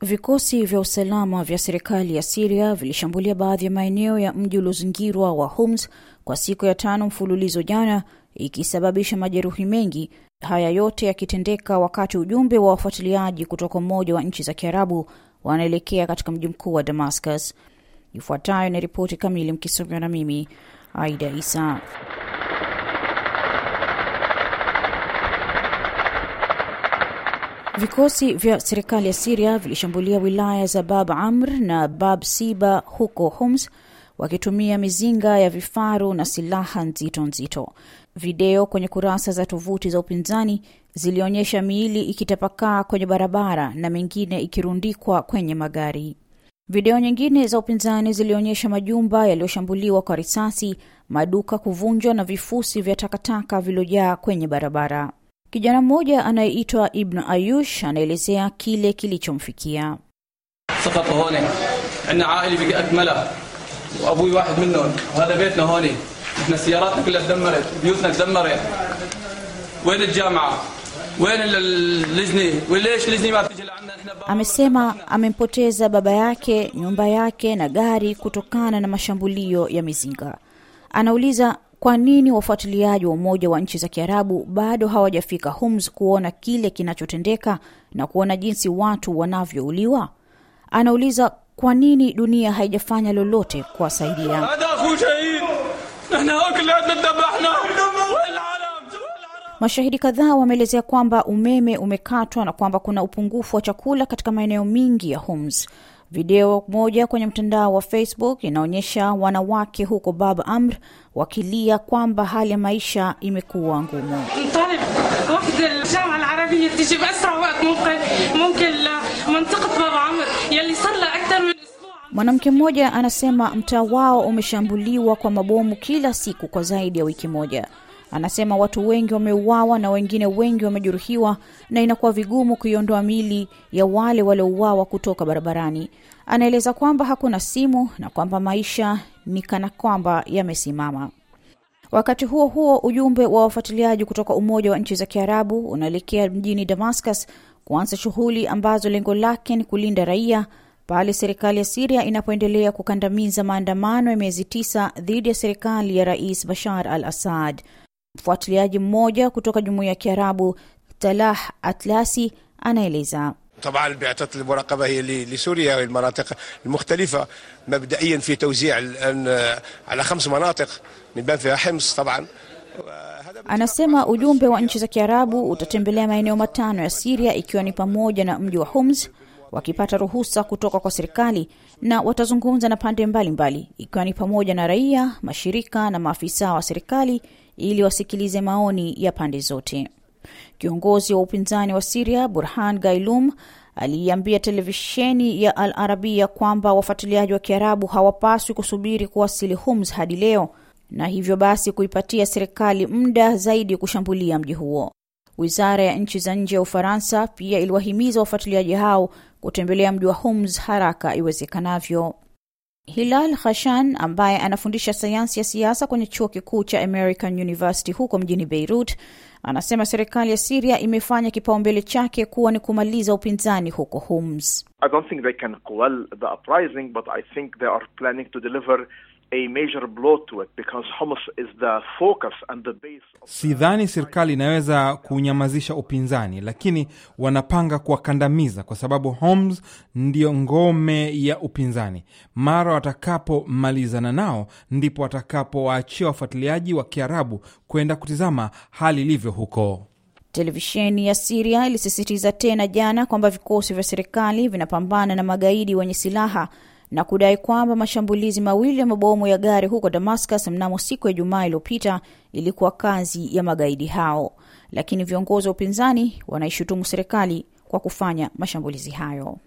Vikosi vya usalama vya serikali ya Siria vilishambulia baadhi ya maeneo ya mji uliozingirwa wa Homs kwa siku ya tano mfululizo jana, ikisababisha majeruhi mengi. Haya yote yakitendeka wakati ujumbe wa wafuatiliaji kutoka Umoja wa Nchi za Kiarabu wanaelekea katika mji mkuu wa Damascus. Ifuatayo ni ripoti kamili, mkisomewa na mimi Aida Isa. Vikosi vya serikali ya Siria vilishambulia wilaya za Bab Amr na Bab Siba huko Homs wakitumia mizinga ya vifaru na silaha nzito nzito. Video kwenye kurasa za tovuti za upinzani zilionyesha miili ikitapakaa kwenye barabara na mengine ikirundikwa kwenye magari. Video nyingine za upinzani zilionyesha majumba yaliyoshambuliwa kwa risasi, maduka kuvunjwa na vifusi vya takataka viliojaa kwenye barabara. Kijana mmoja anayeitwa Ibn Ayush anaelezea kile kilichomfikia. سقط هون عندنا عائله بقي اكملها وابوي واحد منهم وهذا بيتنا هون احنا سياراتنا كلها تدمرت بيوتنا تدمرت وين الجامعه وين اللجنه وليش اللجنه ما بتيجي لعنا احنا Amesema amempoteza baba yake, nyumba yake na gari kutokana na mashambulio ya mizinga. Anauliza kwa nini wafuatiliaji wa Umoja wa Nchi za Kiarabu bado hawajafika Homs kuona kile kinachotendeka na kuona jinsi watu wanavyouliwa. Anauliza kwa nini dunia haijafanya lolote kuwasaidia. هذا اخو شهيد احنا كلياتنا ذبحنا وين العالم Mashahidi kadhaa wameelezea kwamba umeme umekatwa na kwamba kuna upungufu wa chakula katika maeneo mengi ya Homs. Video moja kwenye mtandao wa Facebook inaonyesha wanawake huko Bab Amr wakilia kwamba hali ya maisha imekuwa ngumu. نطالب وفد الجامعة العربية تيجي بأسرع وقت ممكن ممكن لمنطقة باب عمر يلي صار لها أكثر من أسبوع Mwanamke mmoja anasema mtaa wao umeshambuliwa kwa mabomu kila siku kwa zaidi ya wiki moja. Anasema watu wengi wameuawa na wengine wengi wamejeruhiwa na inakuwa vigumu kuiondoa mili ya wale waliouawa kutoka barabarani. Anaeleza kwamba hakuna simu na kwamba maisha ni kana kwamba yamesimama. Wakati huo huo, ujumbe wa wafuatiliaji kutoka Umoja wa Nchi za Kiarabu unaelekea mjini Damascus kuanza shughuli ambazo lengo lake ni kulinda raia pale serikali ya Siria inapoendelea kukandamiza maandamano ya miezi tisa dhidi ya serikali ya Rais Bashar al Assad. Mfuatiliaji mmoja kutoka Jumuiya ya Kiarabu Talah Atlasi anaeleza. طبعا بعثة المراقبة هي ل- لسوريا والمناطق المختلفة مبدئيا في توزيع الآن على خمس مناطق من بين فيها حمص طبعا وهذا Anasema ujumbe wa nchi za Kiarabu utatembelea maeneo matano ya Siria ikiwa ni pamoja na mji wa Homs wakipata ruhusa kutoka kwa serikali na watazungumza na pande mbalimbali ikiwa ni pamoja na raia, mashirika na maafisa wa serikali ili wasikilize maoni ya pande zote. Kiongozi wa upinzani wa Siria Burhan Gailum aliiambia televisheni ya Al Arabia kwamba wafuatiliaji wa Kiarabu hawapaswi kusubiri kuwasili Homs hadi leo na hivyo basi kuipatia serikali muda zaidi kushambulia mji huo. Wizara ya nchi za nje ya Ufaransa pia iliwahimiza wafuatiliaji hao kutembelea mji wa Homs haraka iwezekanavyo. Hilal Khashan ambaye anafundisha sayansi ya siasa kwenye chuo kikuu cha American University huko mjini Beirut anasema serikali ya Siria imefanya kipaumbele chake kuwa ni kumaliza upinzani huko Homs. I don't think they can quell the uprising, but I think they are planning to deliver a major blow to it because Hamas is the focus and the base of Sidhani serikali inaweza kunyamazisha upinzani, lakini wanapanga kuwakandamiza kwa sababu Homs ndiyo ngome ya upinzani. Mara watakapomalizana nao, ndipo watakapowaachia wafuatiliaji wa Kiarabu kwenda kutizama hali ilivyo huko. Televisheni ya Siria ilisisitiza tena jana kwamba vikosi vya serikali vinapambana na magaidi wenye silaha na kudai kwamba mashambulizi mawili ya mabomu ya gari huko Damascus mnamo siku ya Jumaa iliyopita ilikuwa kazi ya magaidi hao, lakini viongozi wa upinzani wanaishutumu serikali kwa kufanya mashambulizi hayo.